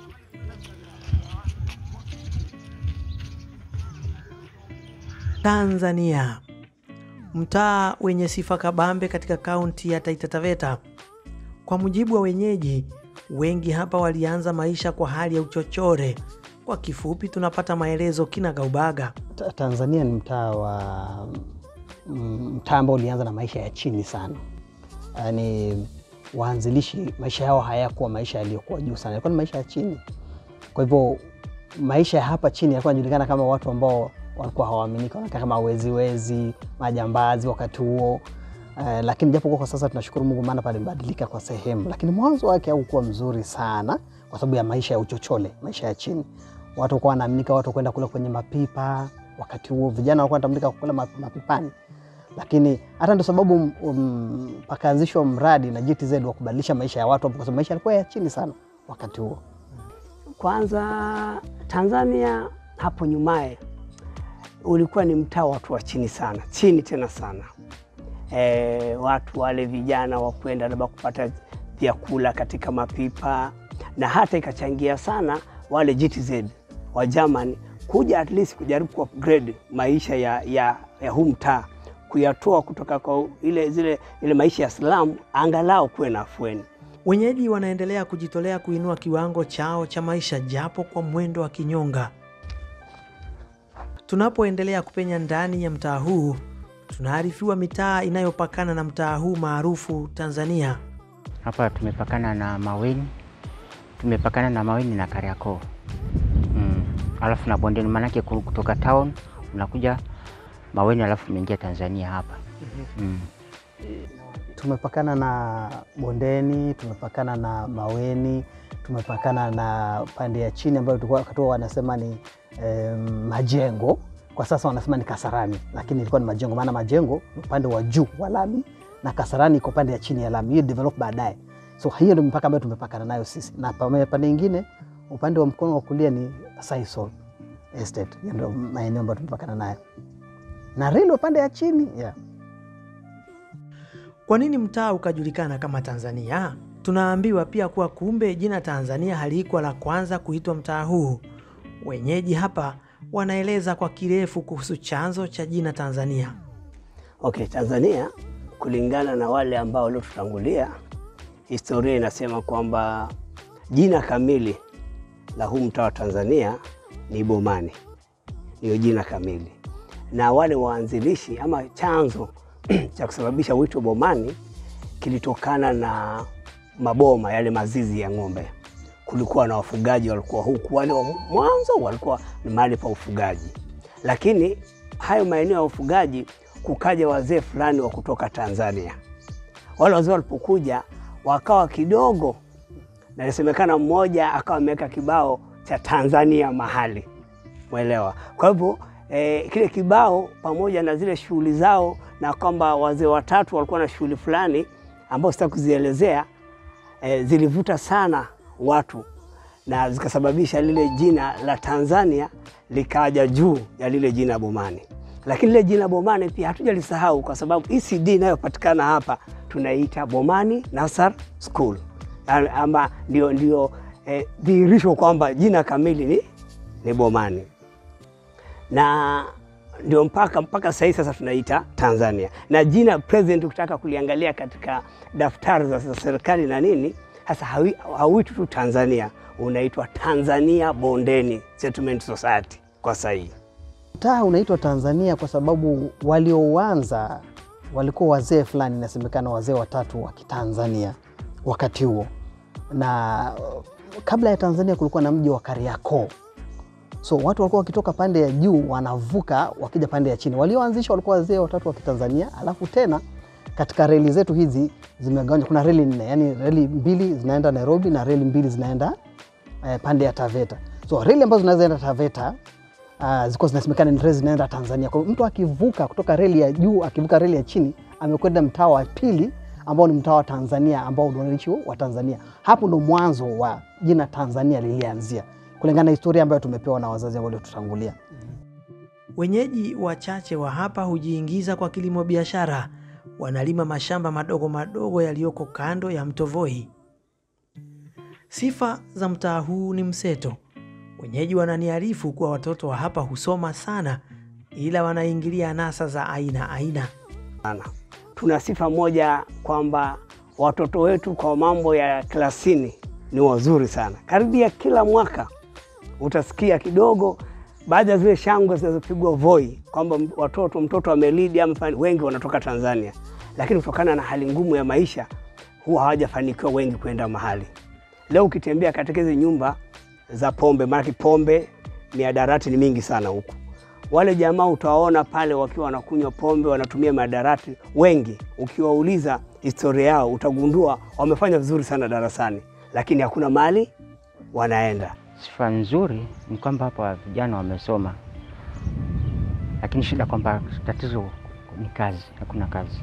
Tanzania, mtaa wenye sifa kabambe katika kaunti ya Taita Taveta. Kwa mujibu wa wenyeji, wengi hapa walianza maisha kwa hali ya uchochore. Kwa kifupi, tunapata maelezo kinagaubaga. Ta- Tanzania ni mtaa wa mm, mtaa ambao ulianza na maisha ya chini sana, yaani waanzilishi maisha yao hayakuwa maisha yaliyokuwa juu sana, yalikuwa ni maisha ya chini. Kwa hivyo maisha ya hapa chini yalikuwa yanajulikana kama watu ambao walikuwa hawaaminika, wanakaa kama weziwezi, majambazi wakati huo. Uh, lakini japo kwa sasa tunashukuru Mungu maana palibadilika kwa sehemu, lakini mwanzo wake haukuwa mzuri sana kwa sababu ya maisha ya uchochole, maisha ya chini. Watu walikuwa wanaaminika watu kwenda kula kwenye mapipa. Wakati huo vijana walikuwa wanatambulika kula map- mapipani, lakini hata ndio sababu um, pakaanzishwa mradi na GTZ wa kubadilisha maisha ya watu, kwa sababu maisha yalikuwa ya chini sana wakati huo. Kwanza Tanzania hapo nyumaye ulikuwa ni mtaa wa watu wa chini sana, chini tena sana. E, watu wale vijana wa kwenda labda kupata vyakula katika mapipa, na hata ikachangia sana wale GTZ wa Germany kuja at least kujaribu ku upgrade maisha ya, ya, ya huu mtaa kuyatoa kutoka kwa ile, zile, ile maisha ya slamu, angalau kuwe na afueni. Wenyeji wanaendelea kujitolea kuinua kiwango chao cha maisha japo kwa mwendo wa kinyonga. Tunapoendelea kupenya ndani ya mtaa huu, tunaarifiwa mitaa inayopakana na mtaa huu maarufu Tanzania. Hapa tumepakana na Maweni, tumepakana na Maweni na Kariakoo mm. Alafu na Bondeni, maanake ku- kutoka town unakuja Maweni alafu unaingia Tanzania hapa mm. Tumepakana na Bondeni, tumepakana na Maweni, tumepakana na pande ya chini ambayo tulikuwa wakati huo wanasema ni em, Majengo. Kwa sasa wanasema ni Kasarani, lakini ilikuwa ni Majengo, maana Majengo ni upande wa juu wa lami na Kasarani iko pande ya chini ya lami, hiyo develop baadaye. So hiyo ndio mipaka ambayo tumepakana nayo sisi, na pame- pande ingine upande wa mkono wa kulia ni Sisal Estate, hiyo ndio maeneo ambayo tumepakana nayo na reli upande ya chini yeah. Kwa nini mtaa ukajulikana kama Tanzania? Tunaambiwa pia kuwa kumbe jina Tanzania halikuwa la kwanza kuitwa mtaa huu. Wenyeji hapa wanaeleza kwa kirefu kuhusu chanzo cha jina Tanzania. Okay, Tanzania kulingana na wale ambao waliotutangulia, historia inasema kwamba jina kamili la huu mtaa wa Tanzania ni Bomani, ndiyo jina kamili, na wale waanzilishi ama chanzo cha kusababisha wito Bomani kilitokana na maboma yale mazizi ya ng'ombe. Kulikuwa na wafugaji walikuwa huku, wale wa mwanzo walikuwa ni mahali pa ufugaji, lakini hayo maeneo ya ufugaji kukaja wazee fulani wa kutoka Tanzania. Wale wazee walipokuja wakawa kidogo, na inasemekana mmoja akawa ameweka kibao cha Tanzania mahali, mwelewa. Kwa hivyo eh, kile kibao pamoja na zile shughuli zao, na kwamba wazee watatu walikuwa na shughuli fulani ambao sitaki kuzielezea, eh, zilivuta sana watu na zikasababisha lile jina la Tanzania likaja juu ya lile jina Bomani. Lakini lile jina Bomani pia hatujalisahau kwa sababu ECD inayopatikana hapa tunaita Bomani Nasar School, Yaani ama ndio, ndio eh, dhihirisho kwamba jina kamili ni, ni Bomani na ndio mpaka mpaka sahii sasa tunaita Tanzania, na jina present ukitaka kuliangalia katika daftari za za serikali na nini, sasa hawi- hauitwi tu Tanzania, unaitwa Tanzania Bondeni Settlement Society kwa sahii. Mtaa unaitwa Tanzania kwa sababu walioanza walikuwa wazee fulani, inasemekana wazee watatu wa Kitanzania wakati huo, na uh, kabla ya Tanzania kulikuwa na mji wa Kariakoo. So watu walikuwa wakitoka pande ya juu wanavuka wakija pande ya chini. Walioanzisha walikuwa wazee watatu wa Kitanzania, alafu tena katika reli zetu hizi zimegawanywa, kuna reli nne, yani reli mbili zinaenda Nairobi na reli mbili zinaenda eh, pande ya Taveta. So reli ambazo zinazoenda Taveta uh, zilikuwa zinasemekana ni reli zinaenda Tanzania. Kwa hiyo mtu akivuka kutoka reli ya juu akivuka reli ya chini amekwenda mtaa wa pili ambao ni mtaa wa Tanzania ambao ndio wananchi wa Tanzania. Hapo ndo mwanzo wa jina Tanzania lilianzia kulingana na historia ambayo tumepewa na wazazi waliotutangulia. Wenyeji wachache wa hapa hujiingiza kwa kilimo biashara, wanalima mashamba madogo madogo yaliyoko kando ya mto Voi. Sifa za mtaa huu ni mseto. Wenyeji wananiarifu kuwa watoto wa hapa husoma sana, ila wanaingilia anasa za aina aina. sana. Tuna sifa moja kwamba watoto wetu kwa mambo ya klasini ni wazuri sana. Karibia kila mwaka utasikia kidogo baadhi ya zile shangwe zinazopigwa Voi kwamba m- watoto mtoto amelidi ama fani- wengi wanatoka Tanzania, lakini kutokana na hali ngumu ya maisha huwa hawajafanikiwa wengi kwenda mahali. Leo ukitembea katika hizi nyumba za pombe, maanake pombe miadarati ni mingi sana huku wale jamaa utawaona pale wakiwa wanakunywa pombe, wanatumia madarati wengi. Ukiwauliza historia yao utagundua wamefanya vizuri sana darasani, lakini hakuna mali wanaenda. Sifa nzuri ni kwamba hapa vijana wamesoma, lakini shida kwamba tatizo ni kazi, hakuna kazi.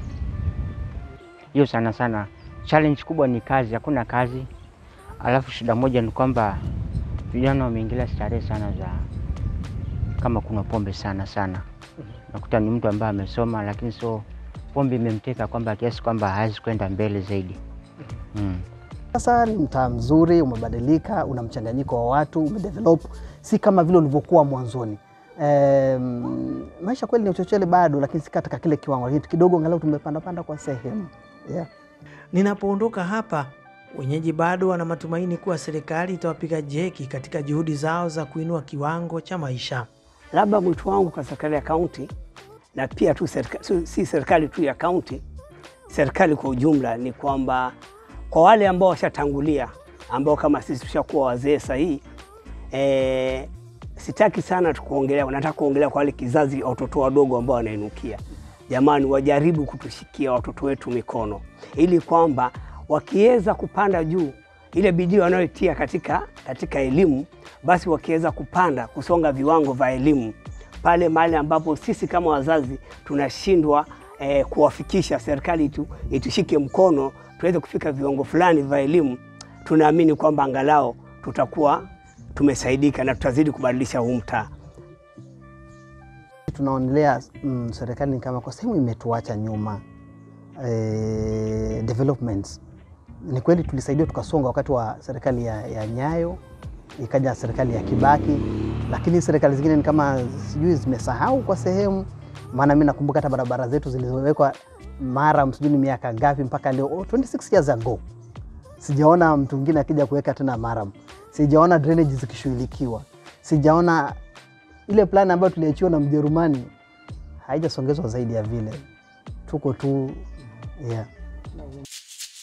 Hiyo sana sana, challenge kubwa ni kazi, hakuna kazi. Alafu shida moja ni kwamba vijana wameingilia starehe sana za kama kuna pombe sana sana, nakuta ni mtu ambaye amesoma, lakini so pombe imemteka kwamba kiasi kwamba hawezi kwenda mbele zaidi mm. Sasa ni mtaa mzuri, umebadilika, una mchanganyiko wa watu, umedevelop, si kama vile ulivyokuwa mwanzoni. Um, maisha kweli ni uchochole bado, lakini si katika kile kiwango, lakini kidogo angalau tumepandapanda kwa sehemu yeah. Ninapoondoka hapa, wenyeji bado wana matumaini kuwa serikali itawapiga jeki katika juhudi zao za kuinua kiwango cha maisha. Labda mwito wangu kwa serikali ya kaunti na pia tu serika, si- si serikali tu ya kaunti, serikali kwa ujumla ni kwamba kwa wale ambao washatangulia ambao kama sisi tushakuwa wazee sahihi e, sitaki sana tukuongelea, nataka kuongelea kwa wale kizazi watoto wadogo ambao wanainukia. Jamani, wajaribu kutushikia watoto wetu mikono, ili kwamba wakiweza kupanda juu ile bidii wanayotia katika, katika elimu, basi wakiweza kupanda kusonga viwango vya elimu pale mahali ambapo sisi kama wazazi tunashindwa eh, kuwafikisha, serikali itu, itushike mkono tuweze kufika viwango fulani vya elimu, tunaamini kwamba angalau tutakuwa tumesaidika na tutazidi kubadilisha huu mtaa. Tunaonelea mm, serikali ni kama kwa sehemu imetuacha nyuma eh, developments. Ni kweli tulisaidia tukasonga wakati wa serikali ya, ya Nyayo, ikaja serikali ya Kibaki, lakini serikali zingine ni kama sijui zimesahau kwa sehemu. Maana mi nakumbuka hata barabara zetu zilizowekwa Maram, sijui ni miaka ngapi mpaka leo, oh, 26 years ago sijaona mtu mwingine akija kuweka tena Maram, sijaona drainage zikishughulikiwa, sijaona ile plan ambayo tuliachiwa na Mjerumani haijasongezwa zaidi ya vile, tuko tu yeah.